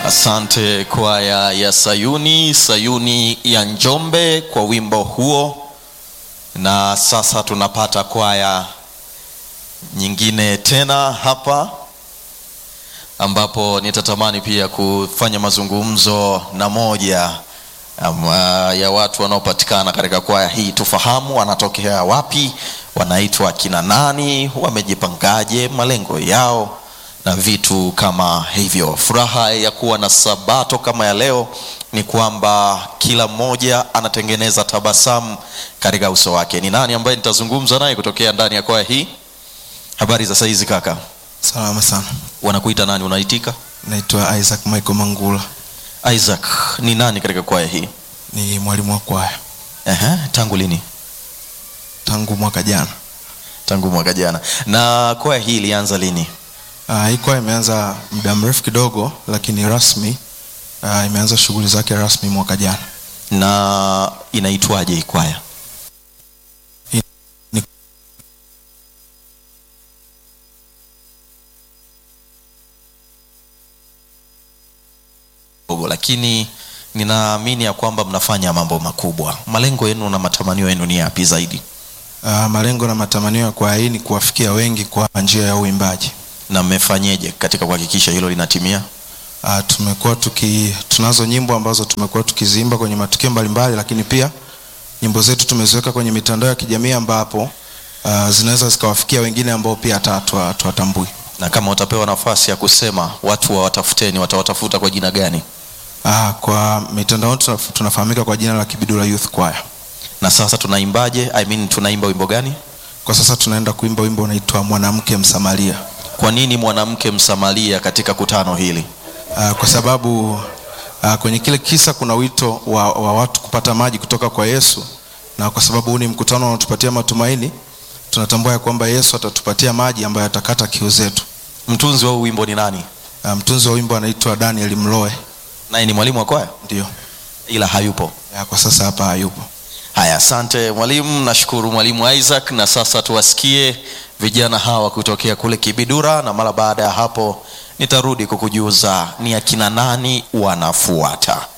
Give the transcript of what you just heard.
Asante kwaya ya Sayuni, Sayuni ya Njombe kwa wimbo huo. Na sasa tunapata kwaya nyingine tena hapa ambapo nitatamani pia kufanya mazungumzo na moja um, ya watu wanaopatikana katika kwaya hii, tufahamu wanatokea wapi, wanaitwa kina nani, wamejipangaje, malengo yao na vitu kama hivyo. Furaha ya kuwa na sabato kama ya leo ni kwamba kila mmoja anatengeneza tabasamu katika uso wake. Ni nani ambaye nitazungumza naye kutokea ndani ya kwaya hii? Habari za saizi kaka, Salama sana. wanakuita nani? Unaitika? Naitwa Isaac Michael Mangula, Isaac ni nani katika kwaya hii? ni mwalimu wa kwaya Ehe, tangu lini? tangu mwaka jana. Tangu mwaka jana. Na kwaya hii ilianza lini? Uh, hii kwaya imeanza muda mrefu kidogo, lakini rasmi uh, imeanza shughuli zake rasmi mwaka jana. na inaitwaje hii kwaya? Ni- Dogo, lakini ninaamini ya kwamba mnafanya mambo makubwa. Malengo yenu na matamanio yenu ni yapi zaidi, Uh, malengo na matamanio ya kwaya hii ni kuwafikia wengi kwa njia ya uimbaji. na mmefanyeje katika kuhakikisha hilo linatimia? Uh, tumekuwa tuki tunazo nyimbo ambazo tumekuwa tukiziimba kwenye matukio mbalimbali, lakini pia nyimbo zetu tumeziweka kwenye mitandao ya kijamii ambapo uh, zinaweza zikawafikia wengine ambao pia hata hatu- hatuwatambui. Na kama utapewa nafasi ya kusema watu wawatafuteni, watawatafuta kwa jina gani? Ah, kwa mitandao tunaf- tunafahamika kwa jina la Kibidula Youth Choir. Na sasa tunaimbaje? I mean, tunaimba wimbo gani? Kwa sasa tunaenda kuimba wimbo unaitwa Mwanamke Msamaria. Kwa nini mwanamke Msamaria katika kutano hili? Ah, kwa sababu ah, kwenye kile kisa kuna wito wa, wa watu kupata maji kutoka kwa Yesu, na kwa sababu huu ni mkutano unaotupatia matumaini, tunatambua ya kwamba Yesu atatupatia maji ambayo atakata kiu zetu. Mtunzi wa huu wimbo ni nani? Ah, mtunzi wa wimbo anaitwa Daniel Mloe, Naye ni mwalimu wa kwaya, ndio ila hayupo. Ya, kwa sasa hapa hayupo. Haya, asante mwalimu. Nashukuru mwalimu Isaac, na sasa tuwasikie vijana hawa kutokea kule Kibidura, na mara baada ya hapo nitarudi kukujuza ni akina nani wanafuata.